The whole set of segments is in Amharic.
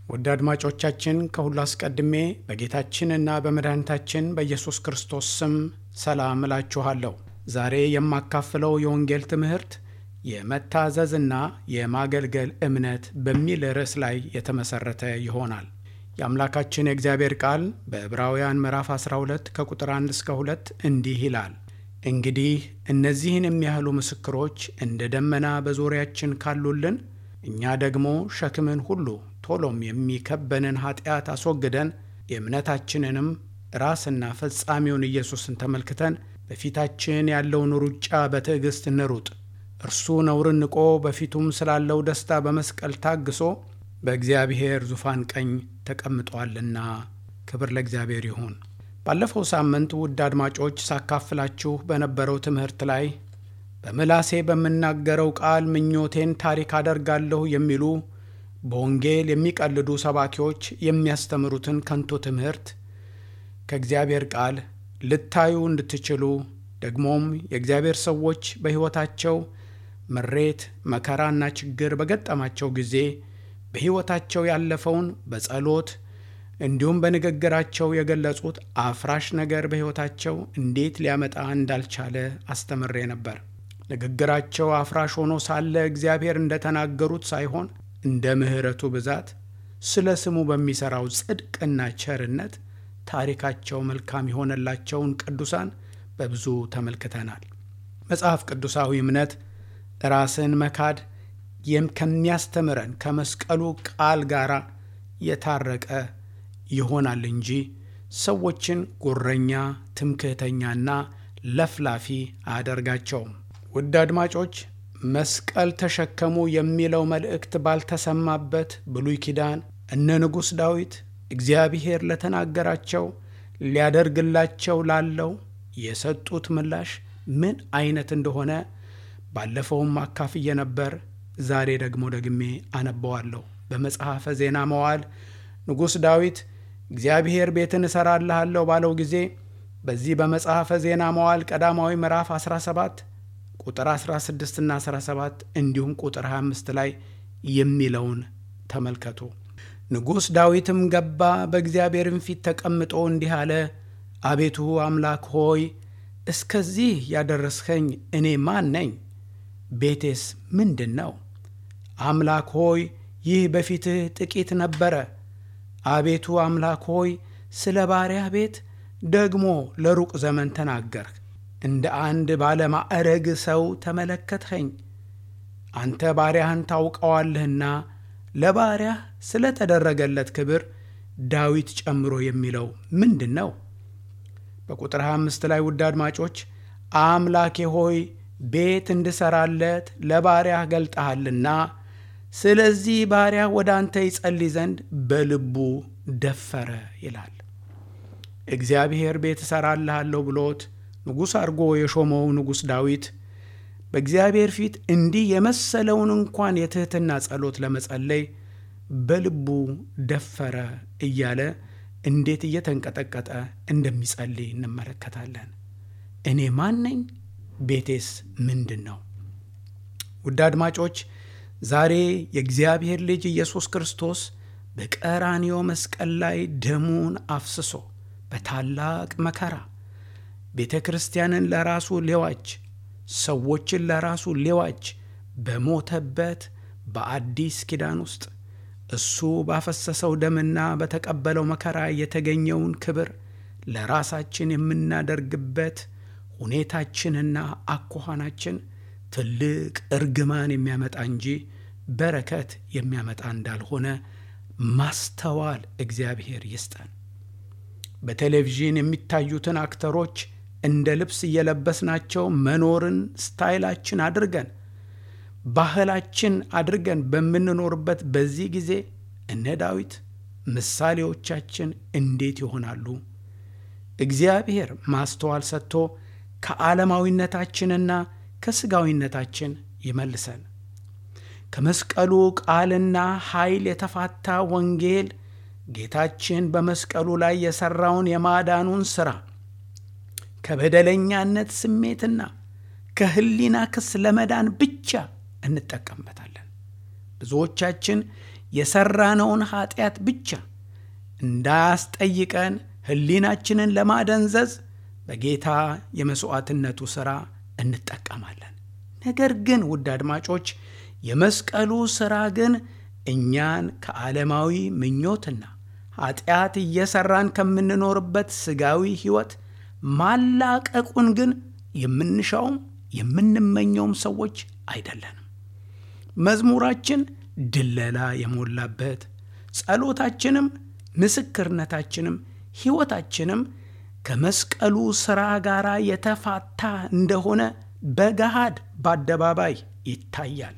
ውድ አድማጮቻችን ከሁሉ አስቀድሜ በጌታችንና በመድኃኒታችን በኢየሱስ ክርስቶስ ስም ሰላም እላችኋለሁ። ዛሬ የማካፍለው የወንጌል ትምህርት የመታዘዝና የማገልገል እምነት በሚል ርዕስ ላይ የተመሠረተ ይሆናል። የአምላካችን የእግዚአብሔር ቃል በዕብራውያን ምዕራፍ 12 ከቁጥር 1 እስከ 2 እንዲህ ይላል። እንግዲህ እነዚህን የሚያህሉ ምስክሮች እንደ ደመና በዙሪያችን ካሉልን እኛ ደግሞ ሸክምን ሁሉ ቶሎም የሚከበንን ኃጢአት አስወግደን የእምነታችንንም ራስና ፈጻሚውን ኢየሱስን ተመልክተን በፊታችን ያለውን ሩጫ በትዕግሥት እንሩጥ። እርሱ ነውርን ንቆ በፊቱም ስላለው ደስታ በመስቀል ታግሶ በእግዚአብሔር ዙፋን ቀኝ ተቀምጧልና። ክብር ለእግዚአብሔር ይሁን። ባለፈው ሳምንት ውድ አድማጮች ሳካፍላችሁ በነበረው ትምህርት ላይ በምላሴ በምናገረው ቃል ምኞቴን ታሪክ አደርጋለሁ የሚሉ በወንጌል የሚቀልዱ ሰባኪዎች የሚያስተምሩትን ከንቱ ትምህርት ከእግዚአብሔር ቃል ልታዩ እንድትችሉ ደግሞም የእግዚአብሔር ሰዎች በሕይወታቸው ምሬት፣ መከራና ችግር በገጠማቸው ጊዜ በሕይወታቸው ያለፈውን በጸሎት እንዲሁም በንግግራቸው የገለጹት አፍራሽ ነገር በሕይወታቸው እንዴት ሊያመጣ እንዳልቻለ አስተምሬ ነበር። ንግግራቸው አፍራሽ ሆኖ ሳለ እግዚአብሔር እንደተናገሩት ሳይሆን እንደ ምሕረቱ ብዛት ስለ ስሙ በሚሠራው ጽድቅና ቸርነት ታሪካቸው መልካም የሆነላቸውን ቅዱሳን በብዙ ተመልክተናል። መጽሐፍ ቅዱሳዊ እምነት ራስን መካድ ከሚያስተምረን ከመስቀሉ ቃል ጋር የታረቀ ይሆናል እንጂ ሰዎችን ጉረኛ፣ ትምክህተኛና ለፍላፊ አያደርጋቸውም። ውድ አድማጮች መስቀል ተሸከሙ የሚለው መልእክት ባልተሰማበት ብሉይ ኪዳን እነ ንጉሥ ዳዊት እግዚአብሔር ለተናገራቸው ሊያደርግላቸው ላለው የሰጡት ምላሽ ምን አይነት እንደሆነ ባለፈውም አካፍዬ ነበር። ዛሬ ደግሞ ደግሜ አነበዋለሁ። በመጽሐፈ ዜና መዋዕል ንጉሥ ዳዊት እግዚአብሔር ቤትን እሠራልሃለሁ ባለው ጊዜ በዚህ በመጽሐፈ ዜና መዋዕል ቀዳማዊ ምዕራፍ 17 ቁጥር 16 እና 17 እንዲሁም ቁጥር 25 ላይ የሚለውን ተመልከቱ። ንጉሥ ዳዊትም ገባ፣ በእግዚአብሔርም ፊት ተቀምጦ እንዲህ አለ፣ አቤቱ አምላክ ሆይ እስከዚህ ያደረስኸኝ እኔ ማን ነኝ? ቤቴስ ምንድን ነው? አምላክ ሆይ ይህ በፊትህ ጥቂት ነበረ። አቤቱ አምላክ ሆይ ስለ ባሪያህ ቤት ደግሞ ለሩቅ ዘመን ተናገርህ። እንደ አንድ ባለማዕረግ ሰው ተመለከትኸኝ። አንተ ባሪያህን ታውቀዋለህና ለባሪያህ ስለ ተደረገለት ክብር ዳዊት ጨምሮ የሚለው ምንድን ነው? በቁጥር 25 ላይ ውድ አድማጮች አምላኬ ሆይ ቤት እንድሠራለት ለባሪያህ ገልጠሃልና ስለዚህ ባሪያህ ወደ አንተ ይጸልይ ዘንድ በልቡ ደፈረ ይላል። እግዚአብሔር ቤት እሠራልሃለሁ ብሎት ንጉሥ አድርጎ የሾመው ንጉሥ ዳዊት በእግዚአብሔር ፊት እንዲህ የመሰለውን እንኳን የትሕትና ጸሎት ለመጸለይ በልቡ ደፈረ እያለ እንዴት እየተንቀጠቀጠ እንደሚጸልይ እንመለከታለን። እኔ ማን ነኝ? ቤቴስ ምንድን ነው? ውድ አድማጮች ዛሬ የእግዚአብሔር ልጅ ኢየሱስ ክርስቶስ በቀራንዮ መስቀል ላይ ደሙን አፍስሶ በታላቅ መከራ ቤተ ክርስቲያንን ለራሱ ሊዋጅ ሰዎችን ለራሱ ሊዋጅ በሞተበት በአዲስ ኪዳን ውስጥ እሱ ባፈሰሰው ደምና በተቀበለው መከራ የተገኘውን ክብር ለራሳችን የምናደርግበት ሁኔታችንና አኳኋናችን ትልቅ እርግማን የሚያመጣ እንጂ በረከት የሚያመጣ እንዳልሆነ ማስተዋል እግዚአብሔር ይስጠን። በቴሌቪዥን የሚታዩትን አክተሮች እንደ ልብስ እየለበስናቸው መኖርን ስታይላችን አድርገን ባህላችን አድርገን በምንኖርበት በዚህ ጊዜ እነ ዳዊት ምሳሌዎቻችን እንዴት ይሆናሉ? እግዚአብሔር ማስተዋል ሰጥቶ ከዓለማዊነታችንና ከሥጋዊነታችን ይመልሰን። ከመስቀሉ ቃልና ኃይል የተፋታ ወንጌል ጌታችን በመስቀሉ ላይ የሠራውን የማዳኑን ሥራ ከበደለኛነት ስሜትና ከሕሊና ክስ ለመዳን ብቻ እንጠቀምበታለን። ብዙዎቻችን የሠራነውን ኀጢአት ብቻ እንዳያስጠይቀን ሕሊናችንን ለማደንዘዝ በጌታ የመሥዋዕትነቱ ሥራ እንጠቀማለን። ነገር ግን ውድ አድማጮች የመስቀሉ ሥራ ግን እኛን ከዓለማዊ ምኞትና ኀጢአት እየሠራን ከምንኖርበት ሥጋዊ ሕይወት ማላቀቁን ግን የምንሻውም የምንመኘውም ሰዎች አይደለንም። መዝሙራችን ድለላ የሞላበት፣ ጸሎታችንም፣ ምስክርነታችንም፣ ሕይወታችንም ከመስቀሉ ሥራ ጋር የተፋታ እንደሆነ በገሃድ በአደባባይ ይታያል።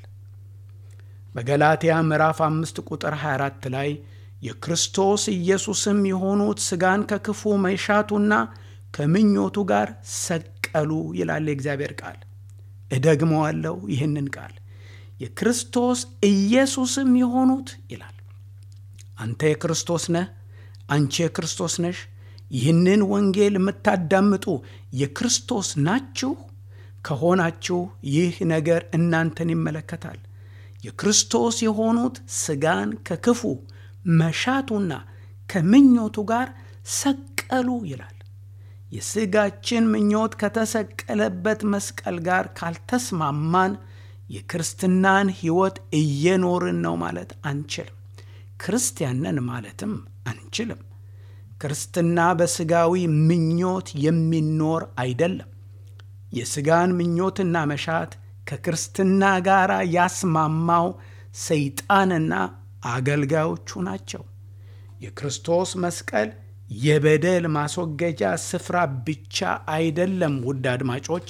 በገላትያ ምዕራፍ አምስት ቁጥር 24 ላይ የክርስቶስ ኢየሱስም የሆኑት ሥጋን ከክፉ መሻቱና ከምኞቱ ጋር ሰቀሉ ይላል የእግዚአብሔር ቃል። እደግመዋለሁ ይህንን ቃል የክርስቶስ ኢየሱስም የሆኑት ይላል። አንተ የክርስቶስ ነህ፣ አንቺ የክርስቶስ ነሽ። ይህንን ወንጌል የምታዳምጡ የክርስቶስ ናችሁ ከሆናችሁ ይህ ነገር እናንተን ይመለከታል። የክርስቶስ የሆኑት ሥጋን ከክፉ መሻቱና ከምኞቱ ጋር ሰቀሉ ይላል። የሥጋችን ምኞት ከተሰቀለበት መስቀል ጋር ካልተስማማን የክርስትናን ሕይወት እየኖርን ነው ማለት አንችልም። ክርስቲያንን ማለትም አንችልም። ክርስትና በሥጋዊ ምኞት የሚኖር አይደለም። የሥጋን ምኞትና መሻት ከክርስትና ጋር ያስማማው ሰይጣንና አገልጋዮቹ ናቸው። የክርስቶስ መስቀል የበደል ማስወገጃ ስፍራ ብቻ አይደለም። ውድ አድማጮች፣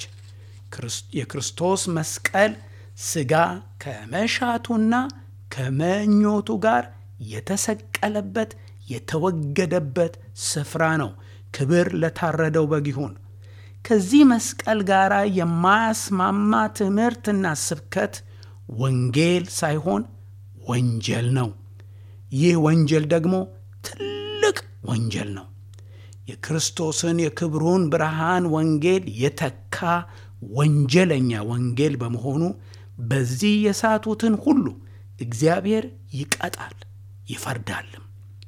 የክርስቶስ መስቀል ሥጋ ከመሻቱና ከመኞቱ ጋር የተሰቀለበት የተወገደበት ስፍራ ነው። ክብር ለታረደው በግ ይሁን። ከዚህ መስቀል ጋር የማያስማማ ትምህርትና ስብከት ወንጌል ሳይሆን ወንጀል ነው። ይህ ወንጀል ደግሞ ትልቅ ወንጀል ነው። የክርስቶስን የክብሩን ብርሃን ወንጌል የተካ ወንጀለኛ ወንጌል በመሆኑ በዚህ የሳቱትን ሁሉ እግዚአብሔር ይቀጣል ይፈርዳልም።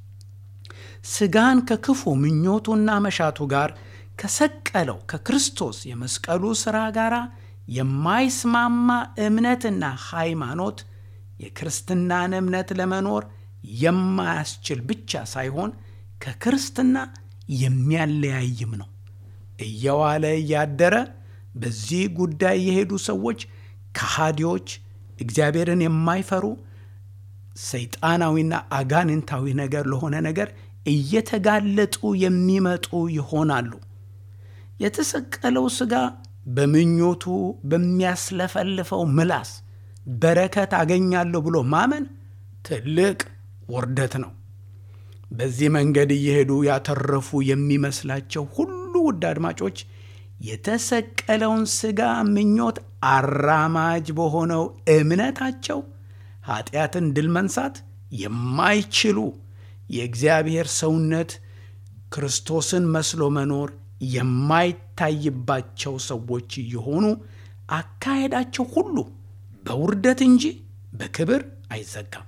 ሥጋን ከክፉ ምኞቱና መሻቱ ጋር ከሰቀለው ከክርስቶስ የመስቀሉ ሥራ ጋር የማይስማማ እምነትና ሃይማኖት የክርስትናን እምነት ለመኖር የማያስችል ብቻ ሳይሆን ከክርስትና የሚያለያይም ነው። እየዋለ እያደረ በዚህ ጉዳይ የሄዱ ሰዎች ከሃዲዎች፣ እግዚአብሔርን የማይፈሩ ሰይጣናዊና አጋንንታዊ ነገር ለሆነ ነገር እየተጋለጡ የሚመጡ ይሆናሉ። የተሰቀለው ሥጋ በምኞቱ በሚያስለፈልፈው ምላስ በረከት አገኛለሁ ብሎ ማመን ትልቅ ውርደት ነው። በዚህ መንገድ እየሄዱ ያተረፉ የሚመስላቸው ሁሉ ውድ አድማጮች የተሰቀለውን ሥጋ ምኞት አራማጅ በሆነው እምነታቸው ኃጢአትን ድል መንሳት የማይችሉ የእግዚአብሔር ሰውነት ክርስቶስን መስሎ መኖር የማይታይባቸው ሰዎች የሆኑ አካሄዳቸው ሁሉ በውርደት እንጂ በክብር አይዘጋም።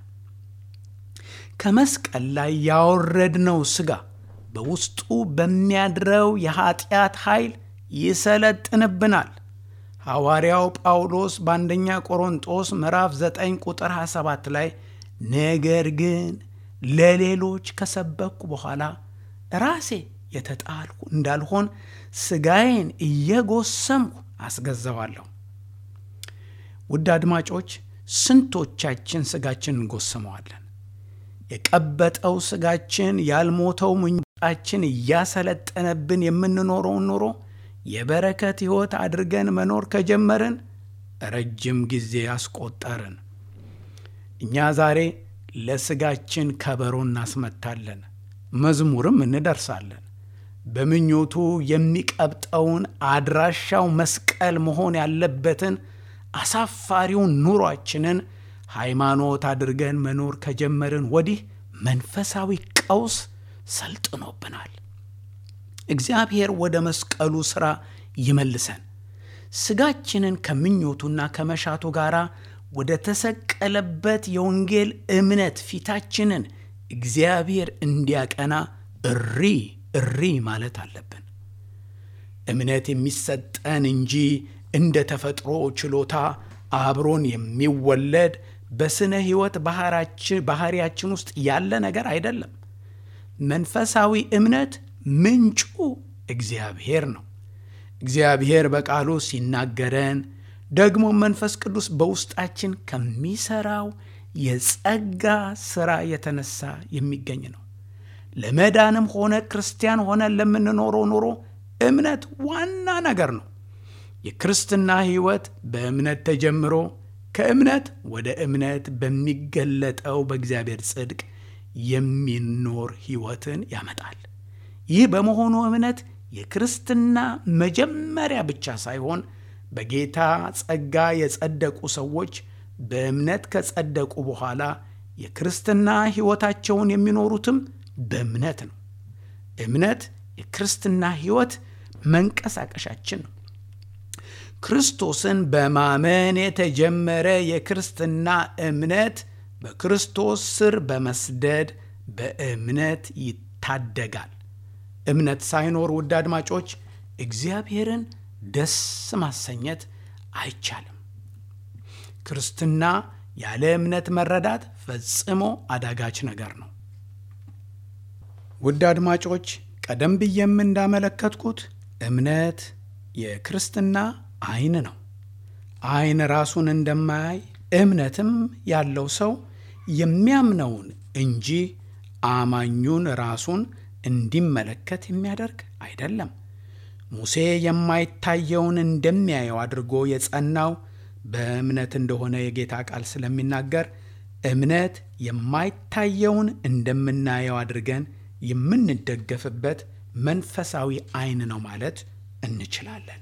ከመስቀል ላይ ያወረድነው ሥጋ በውስጡ በሚያድረው የኃጢአት ኃይል ይሰለጥንብናል። ሐዋርያው ጳውሎስ በአንደኛ ቆሮንጦስ ምዕራፍ 9 ቁጥር 27 ላይ ነገር ግን ለሌሎች ከሰበኩ በኋላ ራሴ የተጣልኩ እንዳልሆን ሥጋዬን እየጎሰምኩ አስገዛዋለሁ። ውድ አድማጮች ስንቶቻችን ሥጋችን እንጎስመዋለን? የቀበጠው ሥጋችን ያልሞተው ምኞታችን እያሰለጠነብን የምንኖረውን ኑሮ የበረከት ሕይወት አድርገን መኖር ከጀመርን ረጅም ጊዜ አስቆጠርን። እኛ ዛሬ ለሥጋችን ከበሮ እናስመታለን፣ መዝሙርም እንደርሳለን። በምኞቱ የሚቀብጠውን አድራሻው መስቀል መሆን ያለበትን አሳፋሪውን ኑሯችንን ሃይማኖት አድርገን መኖር ከጀመርን ወዲህ መንፈሳዊ ቀውስ ሰልጥኖብናል። እግዚአብሔር ወደ መስቀሉ ሥራ ይመልሰን። ሥጋችንን ከምኞቱና ከመሻቱ ጋር ወደ ተሰቀለበት የወንጌል እምነት ፊታችንን እግዚአብሔር እንዲያቀና እሪ እሪ ማለት አለብን። እምነት የሚሰጠን እንጂ እንደ ተፈጥሮ ችሎታ አብሮን የሚወለድ በስነ ሕይወት ባህሪያችን ውስጥ ያለ ነገር አይደለም። መንፈሳዊ እምነት ምንጩ እግዚአብሔር ነው። እግዚአብሔር በቃሉ ሲናገረን ደግሞ መንፈስ ቅዱስ በውስጣችን ከሚሰራው የጸጋ ሥራ የተነሳ የሚገኝ ነው። ለመዳንም ሆነ ክርስቲያን ሆነን ለምንኖረው ኑሮ እምነት ዋና ነገር ነው። የክርስትና ሕይወት በእምነት ተጀምሮ ከእምነት ወደ እምነት በሚገለጠው በእግዚአብሔር ጽድቅ የሚኖር ሕይወትን ያመጣል። ይህ በመሆኑ እምነት የክርስትና መጀመሪያ ብቻ ሳይሆን በጌታ ጸጋ የጸደቁ ሰዎች በእምነት ከጸደቁ በኋላ የክርስትና ሕይወታቸውን የሚኖሩትም በእምነት ነው። እምነት የክርስትና ሕይወት መንቀሳቀሻችን ነው። ክርስቶስን በማመን የተጀመረ የክርስትና እምነት በክርስቶስ ስር በመስደድ በእምነት ይታደጋል። እምነት ሳይኖር ውድ አድማጮች እግዚአብሔርን ደስ ማሰኘት አይቻልም። ክርስትና ያለ እምነት መረዳት ፈጽሞ አዳጋች ነገር ነው። ውድ አድማጮች ቀደም ብዬም እንዳመለከትኩት እምነት የክርስትና ዓይን ነው። ዓይን ራሱን እንደማያይ እምነትም ያለው ሰው የሚያምነውን እንጂ አማኙን ራሱን እንዲመለከት የሚያደርግ አይደለም። ሙሴ የማይታየውን እንደሚያየው አድርጎ የጸናው በእምነት እንደሆነ የጌታ ቃል ስለሚናገር እምነት የማይታየውን እንደምናየው አድርገን የምንደገፍበት መንፈሳዊ ዓይን ነው ማለት እንችላለን።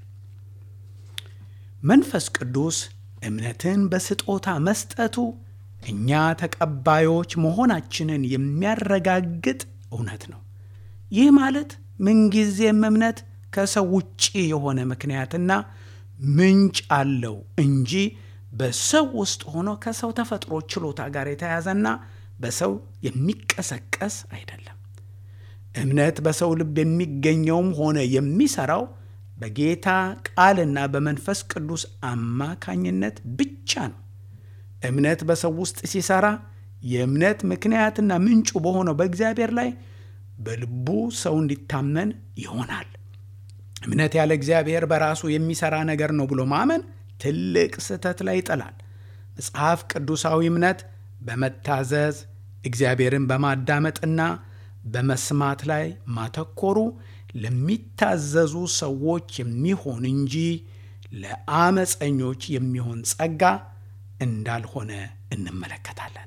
መንፈስ ቅዱስ እምነትን በስጦታ መስጠቱ እኛ ተቀባዮች መሆናችንን የሚያረጋግጥ እውነት ነው። ይህ ማለት ምንጊዜም እምነት ከሰው ውጪ የሆነ ምክንያትና ምንጭ አለው እንጂ በሰው ውስጥ ሆኖ ከሰው ተፈጥሮ ችሎታ ጋር የተያዘና በሰው የሚቀሰቀስ አይደለም። እምነት በሰው ልብ የሚገኘውም ሆነ የሚሰራው በጌታ ቃልና በመንፈስ ቅዱስ አማካኝነት ብቻ ነው። እምነት በሰው ውስጥ ሲሰራ የእምነት ምክንያትና ምንጩ በሆነው በእግዚአብሔር ላይ በልቡ ሰው እንዲታመን ይሆናል። እምነት ያለ እግዚአብሔር በራሱ የሚሰራ ነገር ነው ብሎ ማመን ትልቅ ስህተት ላይ ይጥላል። መጽሐፍ ቅዱሳዊ እምነት በመታዘዝ እግዚአብሔርን በማዳመጥና በመስማት ላይ ማተኮሩ ለሚታዘዙ ሰዎች የሚሆን እንጂ ለአመፀኞች የሚሆን ጸጋ እንዳልሆነ እንመለከታለን።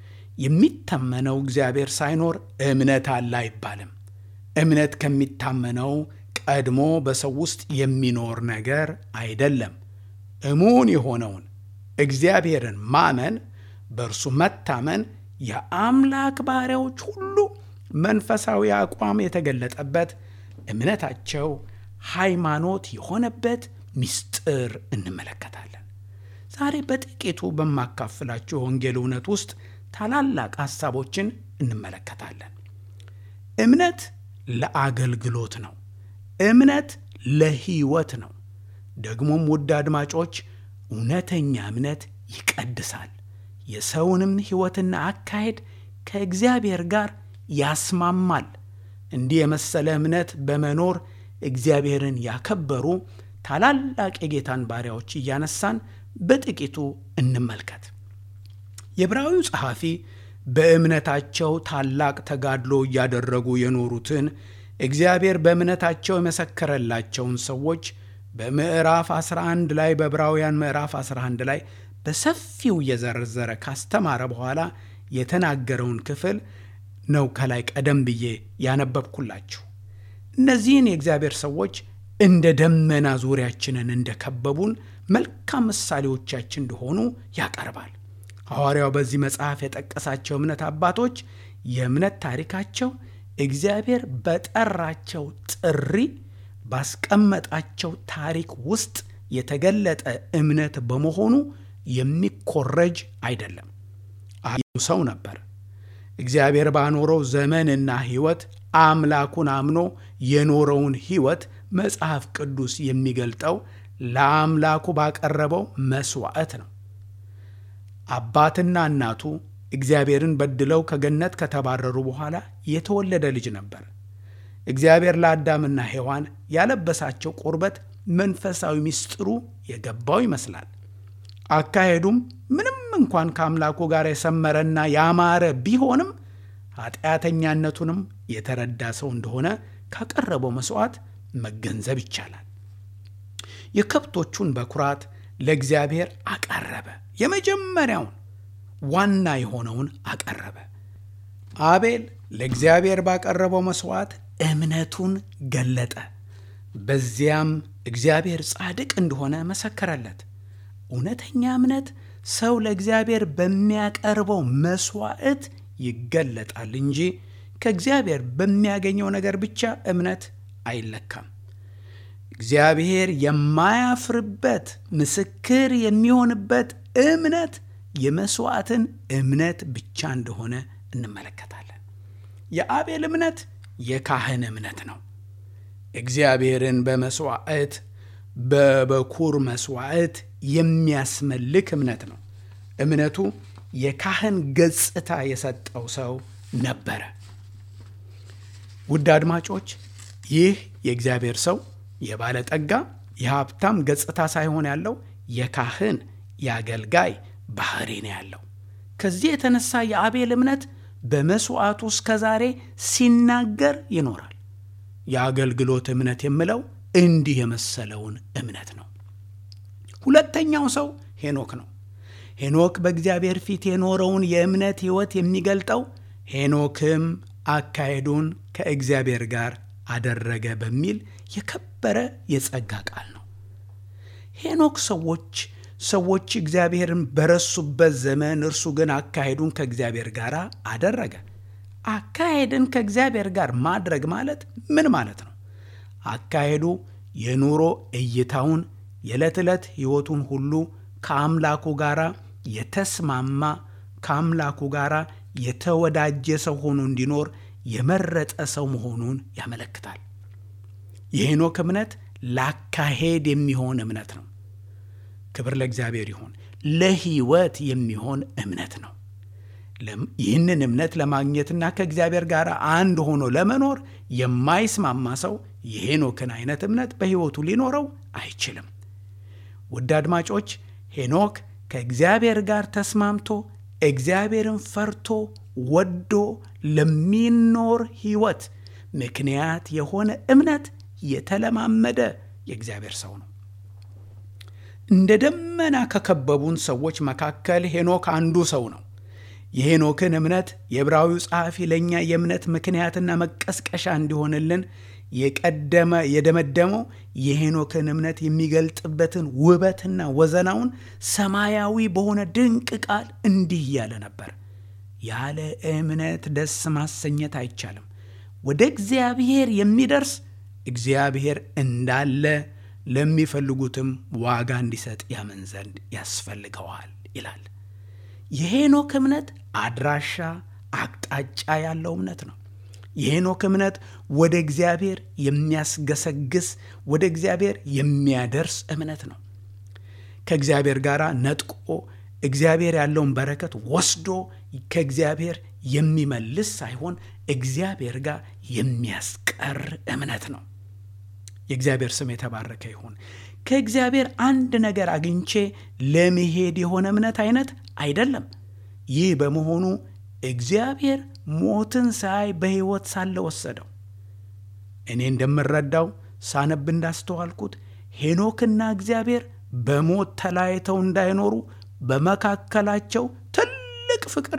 የሚታመነው እግዚአብሔር ሳይኖር እምነት አለ አይባልም። እምነት ከሚታመነው ቀድሞ በሰው ውስጥ የሚኖር ነገር አይደለም። እሙን የሆነውን እግዚአብሔርን ማመን፣ በእርሱ መታመን የአምላክ ባሪያዎች ሁሉ መንፈሳዊ አቋም የተገለጠበት እምነታቸው ሃይማኖት የሆነበት ምስጢር እንመለከታለን። ዛሬ በጥቂቱ በማካፍላችሁ የወንጌል እውነት ውስጥ ታላላቅ ሐሳቦችን እንመለከታለን። እምነት ለአገልግሎት ነው። እምነት ለሕይወት ነው። ደግሞም ውድ አድማጮች እውነተኛ እምነት ይቀድሳል፣ የሰውንም ሕይወትና አካሄድ ከእግዚአብሔር ጋር ያስማማል። እንዲህ የመሰለ እምነት በመኖር እግዚአብሔርን ያከበሩ ታላላቅ የጌታን ባሪያዎች እያነሳን በጥቂቱ እንመልከት። የዕብራዊው ጸሐፊ በእምነታቸው ታላቅ ተጋድሎ እያደረጉ የኖሩትን እግዚአብሔር በእምነታቸው የመሰከረላቸውን ሰዎች በምዕራፍ 11 ላይ በዕብራውያን ምዕራፍ 11 ላይ በሰፊው እየዘረዘረ ካስተማረ በኋላ የተናገረውን ክፍል ነው ከላይ ቀደም ብዬ ያነበብኩላችሁ። እነዚህን የእግዚአብሔር ሰዎች እንደ ደመና ዙሪያችንን እንደከበቡን መልካም ምሳሌዎቻችን እንደሆኑ ያቀርባል። ሐዋርያው በዚህ መጽሐፍ የጠቀሳቸው እምነት አባቶች የእምነት ታሪካቸው እግዚአብሔር በጠራቸው ጥሪ ባስቀመጣቸው ታሪክ ውስጥ የተገለጠ እምነት በመሆኑ የሚኮረጅ አይደለም። ሰው ነበር። እግዚአብሔር ባኖረው ዘመንና ሕይወት አምላኩን አምኖ የኖረውን ሕይወት መጽሐፍ ቅዱስ የሚገልጠው ለአምላኩ ባቀረበው መሥዋዕት ነው። አባትና እናቱ እግዚአብሔርን በድለው ከገነት ከተባረሩ በኋላ የተወለደ ልጅ ነበር። እግዚአብሔር ለአዳምና ሔዋን ያለበሳቸው ቁርበት መንፈሳዊ ምስጢሩ የገባው ይመስላል። አካሄዱም ምንም እንኳን ከአምላኩ ጋር የሰመረና ያማረ ቢሆንም ኃጢአተኛነቱንም የተረዳ ሰው እንደሆነ ካቀረበው መሥዋዕት መገንዘብ ይቻላል። የከብቶቹን በኩራት ለእግዚአብሔር አቀረበ። የመጀመሪያውን ዋና የሆነውን አቀረበ። አቤል ለእግዚአብሔር ባቀረበው መሥዋዕት እምነቱን ገለጠ። በዚያም እግዚአብሔር ጻድቅ እንደሆነ መሰከረለት። እውነተኛ እምነት ሰው ለእግዚአብሔር በሚያቀርበው መሥዋዕት ይገለጣል እንጂ ከእግዚአብሔር በሚያገኘው ነገር ብቻ እምነት አይለካም። እግዚአብሔር የማያፍርበት ምስክር የሚሆንበት እምነት የመሥዋዕትን እምነት ብቻ እንደሆነ እንመለከታለን። የአቤል እምነት የካህን እምነት ነው። እግዚአብሔርን በመሥዋዕት በበኩር መሥዋዕት የሚያስመልክ እምነት ነው። እምነቱ የካህን ገጽታ የሰጠው ሰው ነበረ። ውድ አድማጮች፣ ይህ የእግዚአብሔር ሰው የባለጠጋ የሀብታም ገጽታ ሳይሆን ያለው የካህን የአገልጋይ ባህሪ ነው ያለው። ከዚህ የተነሳ የአቤል እምነት በመሥዋዕቱ እስከ ዛሬ ሲናገር ይኖራል። የአገልግሎት እምነት የምለው እንዲህ የመሰለውን እምነት ነው። ሁለተኛው ሰው ሄኖክ ነው። ሄኖክ በእግዚአብሔር ፊት የኖረውን የእምነት ሕይወት የሚገልጠው ሄኖክም አካሄዱን ከእግዚአብሔር ጋር አደረገ በሚል የከበረ የጸጋ ቃል ነው። ሄኖክ ሰዎች ሰዎች እግዚአብሔርን በረሱበት ዘመን እርሱ ግን አካሄዱን ከእግዚአብሔር ጋር አደረገ። አካሄድን ከእግዚአብሔር ጋር ማድረግ ማለት ምን ማለት ነው? አካሄዱ የኑሮ እይታውን የዕለት ዕለት ሕይወቱን ሁሉ ከአምላኩ ጋር የተስማማ ከአምላኩ ጋር የተወዳጀ ሰው ሆኖ እንዲኖር የመረጠ ሰው መሆኑን ያመለክታል። የሄኖክ እምነት ለአካሄድ የሚሆን እምነት ነው። ክብር ለእግዚአብሔር ይሁን። ለሕይወት የሚሆን እምነት ነው። ይህንን እምነት ለማግኘትና ከእግዚአብሔር ጋር አንድ ሆኖ ለመኖር የማይስማማ ሰው የሄኖክን አይነት እምነት በሕይወቱ ሊኖረው አይችልም። ውድ አድማጮች፣ ሄኖክ ከእግዚአብሔር ጋር ተስማምቶ እግዚአብሔርን ፈርቶ ወዶ ለሚኖር ሕይወት ምክንያት የሆነ እምነት የተለማመደ የእግዚአብሔር ሰው ነው። እንደ ደመና ከከበቡን ሰዎች መካከል ሄኖክ አንዱ ሰው ነው። የሄኖክን እምነት የዕብራዊው ጸሐፊ ለእኛ የእምነት ምክንያትና መቀስቀሻ እንዲሆንልን የቀደመ የደመደመው የሄኖክን እምነት የሚገልጥበትን ውበትና ወዘናውን ሰማያዊ በሆነ ድንቅ ቃል እንዲህ እያለ ነበር። ያለ እምነት ደስ ማሰኘት አይቻልም። ወደ እግዚአብሔር የሚደርስ እግዚአብሔር እንዳለ ለሚፈልጉትም ዋጋ እንዲሰጥ ያምን ዘንድ ያስፈልገዋል ይላል። የሄኖክ እምነት አድራሻ አቅጣጫ ያለው እምነት ነው። የሄኖክ እምነት ወደ እግዚአብሔር የሚያስገሰግስ ወደ እግዚአብሔር የሚያደርስ እምነት ነው። ከእግዚአብሔር ጋር ነጥቆ እግዚአብሔር ያለውን በረከት ወስዶ ከእግዚአብሔር የሚመልስ ሳይሆን እግዚአብሔር ጋር የሚያስቀር እምነት ነው። የእግዚአብሔር ስም የተባረከ ይሁን። ከእግዚአብሔር አንድ ነገር አግኝቼ ለመሄድ የሆነ እምነት አይነት አይደለም። ይህ በመሆኑ እግዚአብሔር ሞትን ሳይ በሕይወት ሳለ ወሰደው። እኔ እንደምረዳው ሳነብ እንዳስተዋልኩት ሄኖክና እግዚአብሔር በሞት ተለያይተው እንዳይኖሩ በመካከላቸው ትልቅ ፍቅር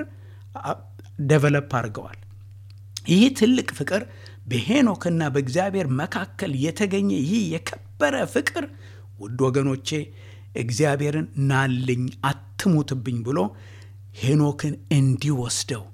ደቨለፕ አድርገዋል። ይህ ትልቅ ፍቅር በሄኖክና በእግዚአብሔር መካከል የተገኘ ይህ የከበረ ፍቅር ውድ ወገኖቼ እግዚአብሔርን ናልኝ አትሙትብኝ ብሎ ሄኖክን እንዲወስደው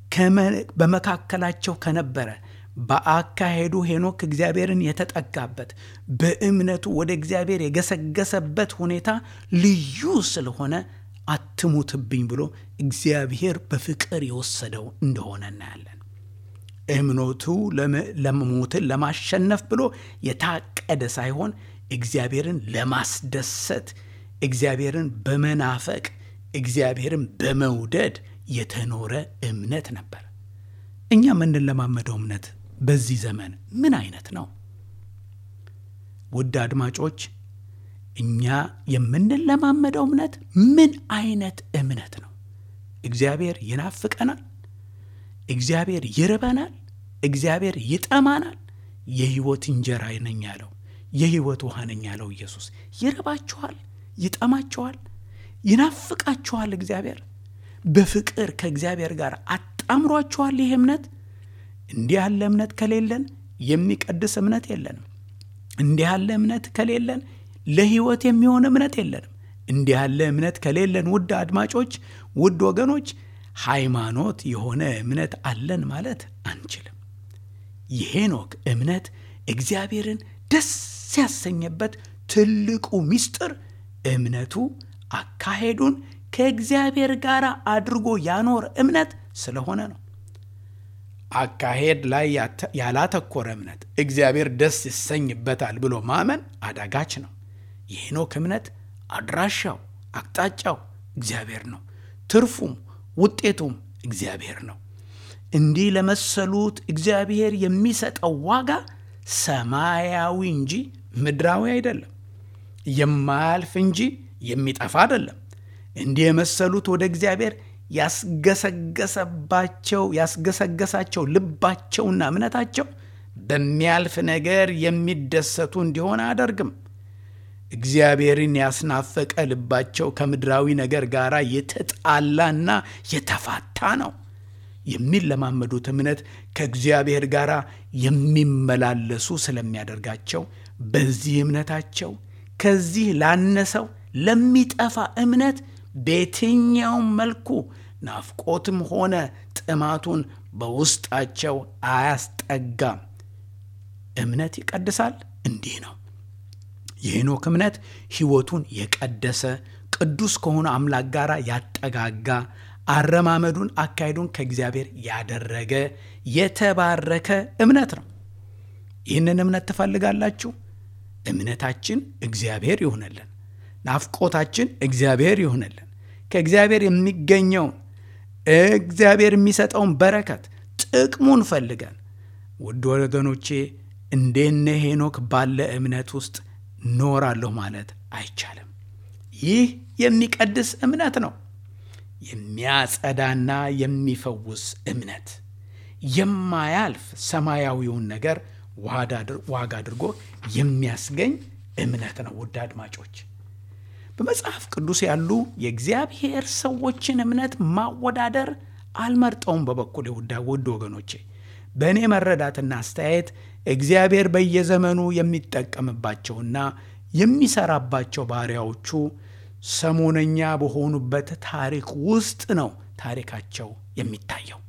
በመካከላቸው ከነበረ በአካሄዱ ሄኖክ እግዚአብሔርን የተጠጋበት በእምነቱ ወደ እግዚአብሔር የገሰገሰበት ሁኔታ ልዩ ስለሆነ አትሙትብኝ ብሎ እግዚአብሔር በፍቅር የወሰደው እንደሆነ እናያለን። እምነቱ ለሞትን ለማሸነፍ ብሎ የታቀደ ሳይሆን እግዚአብሔርን ለማስደሰት እግዚአብሔርን በመናፈቅ እግዚአብሔርን በመውደድ የተኖረ እምነት ነበር። እኛ የምንለማመደው እምነት በዚህ ዘመን ምን አይነት ነው? ውድ አድማጮች፣ እኛ የምንለማመደው እምነት ምን አይነት እምነት ነው? እግዚአብሔር ይናፍቀናል? እግዚአብሔር ይርበናል? እግዚአብሔር ይጠማናል? የሕይወት እንጀራ ነኝ ያለው የሕይወት ውሃ ነኝ ያለው ኢየሱስ ይርባችኋል? ይጠማችኋል? ይናፍቃችኋል? እግዚአብሔር በፍቅር ከእግዚአብሔር ጋር አጣምሯችኋል? ይህ እምነት እንዲህ ያለ እምነት ከሌለን የሚቀድስ እምነት የለንም። እንዲህ ያለ እምነት ከሌለን ለሕይወት የሚሆን እምነት የለንም። እንዲህ ያለ እምነት ከሌለን ውድ አድማጮች፣ ውድ ወገኖች ሃይማኖት የሆነ እምነት አለን ማለት አንችልም። የሄኖክ እምነት እግዚአብሔርን ደስ ያሰኘበት ትልቁ ምስጢር እምነቱ አካሄዱን ከእግዚአብሔር ጋር አድርጎ ያኖር እምነት ስለሆነ ነው። አካሄድ ላይ ያላተኮረ እምነት እግዚአብሔር ደስ ይሰኝበታል ብሎ ማመን አዳጋች ነው። የሄኖክ እምነት አድራሻው፣ አቅጣጫው እግዚአብሔር ነው። ትርፉም ውጤቱም እግዚአብሔር ነው። እንዲህ ለመሰሉት እግዚአብሔር የሚሰጠው ዋጋ ሰማያዊ እንጂ ምድራዊ አይደለም። የማያልፍ እንጂ የሚጠፋ አይደለም። እንዲህ የመሰሉት ወደ እግዚአብሔር ያስገሰገሰባቸው ያስገሰገሳቸው ልባቸውና እምነታቸው በሚያልፍ ነገር የሚደሰቱ እንዲሆን አያደርግም። እግዚአብሔርን ያስናፈቀ ልባቸው ከምድራዊ ነገር ጋር የተጣላና የተፋታ ነው። የሚለማመዱት እምነት ከእግዚአብሔር ጋር የሚመላለሱ ስለሚያደርጋቸው በዚህ እምነታቸው ከዚህ ላነሰው ለሚጠፋ እምነት በየትኛውም መልኩ ናፍቆትም ሆነ ጥማቱን በውስጣቸው አያስጠጋም። እምነት ይቀድሳል። እንዲህ ነው። የሄኖክ እምነት ሕይወቱን የቀደሰ ቅዱስ ከሆነ አምላክ ጋር ያጠጋጋ አረማመዱን፣ አካሄዱን ከእግዚአብሔር ያደረገ የተባረከ እምነት ነው። ይህንን እምነት ትፈልጋላችሁ? እምነታችን እግዚአብሔር ይሆነልን። ናፍቆታችን እግዚአብሔር ይሆነልን። ከእግዚአብሔር የሚገኘውን እግዚአብሔር የሚሰጠውን በረከት ጥቅሙን ፈልገን ውድ ወገኖቼ እንደነ ሄኖክ ባለ እምነት ውስጥ ኖራለሁ ማለት አይቻልም። ይህ የሚቀድስ እምነት ነው። የሚያጸዳና የሚፈውስ እምነት የማያልፍ ሰማያዊውን ነገር ዋጋ አድርጎ የሚያስገኝ እምነት ነው። ውድ አድማጮች በመጽሐፍ ቅዱስ ያሉ የእግዚአብሔር ሰዎችን እምነት ማወዳደር አልመርጠውም። በበኩል ውድ ወገኖቼ በእኔ መረዳትና አስተያየት እግዚአብሔር በየዘመኑ የሚጠቀምባቸውና የሚሰራባቸው ባሪያዎቹ ሰሞነኛ በሆኑበት ታሪክ ውስጥ ነው ታሪካቸው የሚታየው።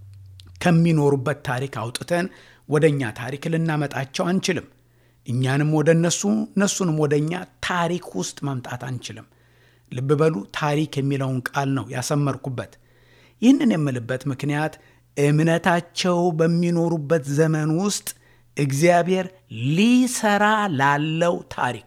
ከሚኖሩበት ታሪክ አውጥተን ወደ እኛ ታሪክ ልናመጣቸው አንችልም። እኛንም ወደ እነሱ እነሱንም ወደ እኛ ታሪክ ውስጥ ማምጣት አንችልም። ልብ በሉ፣ ታሪክ የሚለውን ቃል ነው ያሰመርኩበት። ይህንን የምልበት ምክንያት እምነታቸው በሚኖሩበት ዘመን ውስጥ እግዚአብሔር ሊሰራ ላለው ታሪክ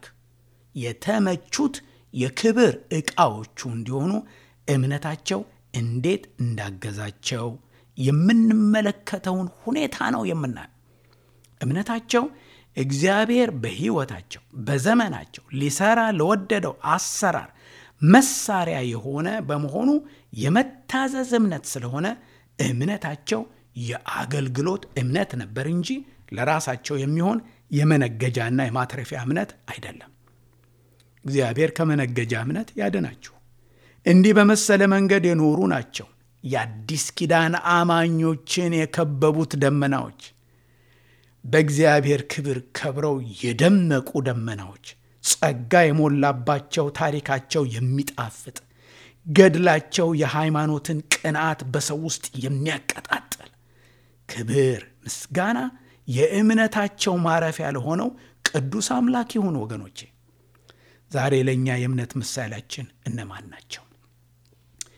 የተመቹት የክብር ዕቃዎቹ እንዲሆኑ እምነታቸው እንዴት እንዳገዛቸው የምንመለከተውን ሁኔታ ነው የምናየው። እምነታቸው እግዚአብሔር በሕይወታቸው በዘመናቸው ሊሰራ ለወደደው አሰራር መሳሪያ የሆነ በመሆኑ የመታዘዝ እምነት ስለሆነ እምነታቸው የአገልግሎት እምነት ነበር እንጂ ለራሳቸው የሚሆን የመነገጃና የማትረፊያ እምነት አይደለም። እግዚአብሔር ከመነገጃ እምነት ያድናችሁ። እንዲህ በመሰለ መንገድ የኖሩ ናቸው የአዲስ ኪዳን አማኞችን የከበቡት ደመናዎች፣ በእግዚአብሔር ክብር ከብረው የደመቁ ደመናዎች፣ ጸጋ የሞላባቸው ታሪካቸው የሚጣፍጥ ገድላቸው የሃይማኖትን ቅንዓት በሰው ውስጥ የሚያቀጣጥል ክብር፣ ምስጋና የእምነታቸው ማረፊያ ለሆነው ቅዱስ አምላክ ይሁን። ወገኖቼ ዛሬ ለእኛ የእምነት ምሳሌያችን እነማን ናቸው?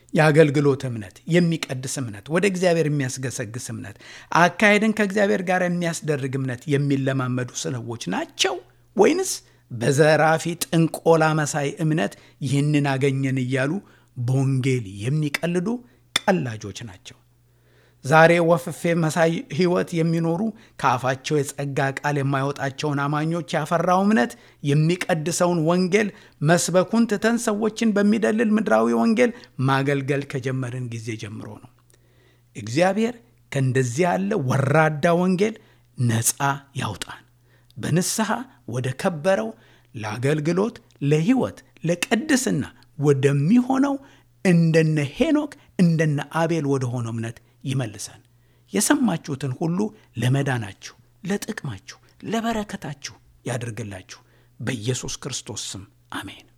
የአገልግሎት እምነት፣ የሚቀድስ እምነት፣ ወደ እግዚአብሔር የሚያስገሰግስ እምነት፣ አካሄድን ከእግዚአብሔር ጋር የሚያስደርግ እምነት የሚለማመዱ ሰዎች ናቸው ወይንስ በዘራፊ ጥንቆላ መሳይ እምነት ይህንን አገኘን እያሉ በወንጌል የሚቀልዱ ቀላጆች ናቸው? ዛሬ ወፍፌ መሳይ ሕይወት የሚኖሩ ከአፋቸው የጸጋ ቃል የማይወጣቸውን አማኞች ያፈራው እምነት የሚቀድሰውን ወንጌል መስበኩን ትተን ሰዎችን በሚደልል ምድራዊ ወንጌል ማገልገል ከጀመርን ጊዜ ጀምሮ ነው። እግዚአብሔር ከእንደዚህ ያለ ወራዳ ወንጌል ነፃ ያውጣን። በንስሐ ወደ ከበረው ለአገልግሎት፣ ለሕይወት፣ ለቅድስና ወደሚሆነው እንደነ ሄኖክ እንደነ አቤል ወደ ሆነው እምነት ይመልሰን። የሰማችሁትን ሁሉ ለመዳናችሁ፣ ለጥቅማችሁ፣ ለበረከታችሁ ያድርግላችሁ። በኢየሱስ ክርስቶስ ስም አሜን።